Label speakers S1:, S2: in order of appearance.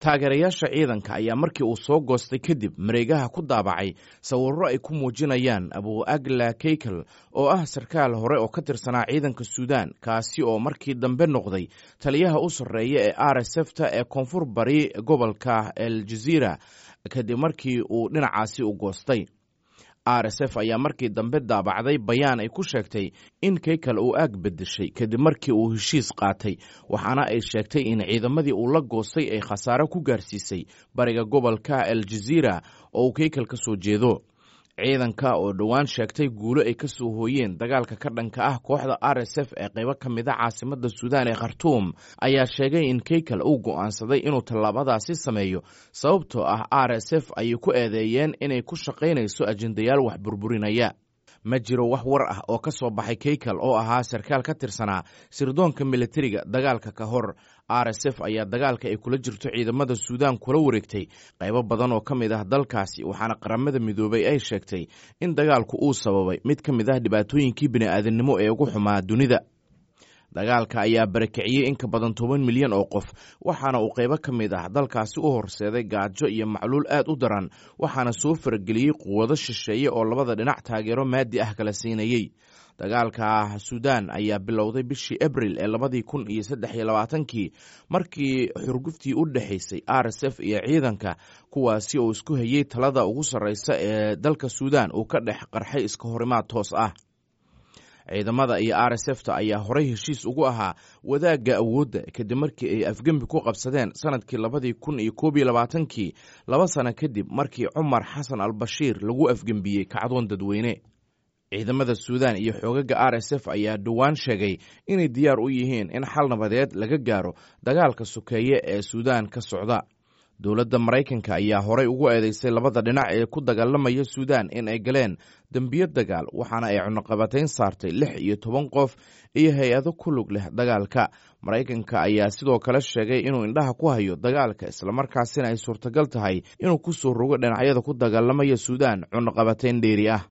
S1: taageerayaasha ciidanka ayaa markii uu soo goostay kadib mareegaha ku daabacay sawirro ay ku muujinayaan abu agla keykel oo ah sarkaal hore oo ka tirsanaa ciidanka suudaan kaasi oo markii dambe noqday taliyaha u sarreeya ee r s f ta ee koonfur bari gobolka el jaziira kadib markii uu dhinacaasi u goostay r s f ayaa markii dambe daabacday bayaan ay ku sheegtay in keykel uu aag bedeshay kadib markii uu heshiis qaatay waxaana ay sheegtay in ciidamadii uu la goostay ay khasaare ku gaarsiisay bariga gobolka el jaziira oo uu keykel ka soo jeedo ciidanka oo dhowaan sheegtay guulo ay ka soo hooyeen dagaalka ka dhanka ah kooxda r s f ee qaybo ka mid a caasimadda suudaan ee khartuum ayaa sheegay in keykel uu go'aansaday inuu tallaabadaasi sameeyo sababtoo ah r s f ayay ku eedeeyeen inay ku shaqaynayso ajendayaal wax burburinaya ma jiro wax war ah oo ka soo baxay keykel oo ahaa sarkaal ka tirsanaa sirdoonka militariga dagaalka ka hor r s f ayaa dagaalka ay kula jirto ciidamada suudaan kula wareegtay qaybo badan oo ka mid ah dalkaasi waxaana qaramada midoobay ay sheegtay in dagaalku uu sababay mid ka mid ah dhibaatooyinkii bini'aadamnimo ee ugu xumaa dunida dagaalka ayaa barakiciyey in ka badan toban milyan oo qof waxaana uu qaybo ka mid ah dalkaasi u horseeday gaajo iyo macluul aad u daran waxaana soo farageliyey quwado shisheeye oo labada dhinac taageero maadi ah kala siinayey dagaalka suudaan ayaa bilowday bishii abril ee labadii kun iyo saddex iyo labaatankii markii xurguftii u dhexaysay r s f iyo ciidanka kuwaasi oo isku hayey talada ugu sarreysa ee dalka suudaan uu ka dhex qarxay iska horimaad toos ah ciidamada iyo r s f ta ayaa horey heshiis ugu ahaa wadaagga awoodda kadib markii ay afgembi ku qabsadeen sanadkii labadii kun iyo koob iyo labaatankii laba sano kadib markii cumar xasan al bashiir lagu afgembiyey kacdoon dadweyne ciidamada suudaan iyo xoogaga r s f ayaa dhowaan sheegay inay diyaar u yihiin in xal nabadeed laga gaaro dagaalka sokeeye ee suudaan ka socda dowladda maraykanka ayaa horey ugu eedeysay labada dhinac ee ku dagaalamaya suudaan in ay galeen dembiyo dagaal waxaana ay cunuqabatayn saartay lix iyo toban qof iyo hay-ado ku lug leh dagaalka maraykanka ayaa sidoo kale sheegay inuu indhaha ku hayo dagaalka islamarkaasina ay suurtagal tahay inuu ku soo rogo dhinacyada ku dagaalamaya suudaan cunuqabatayn dheeri ah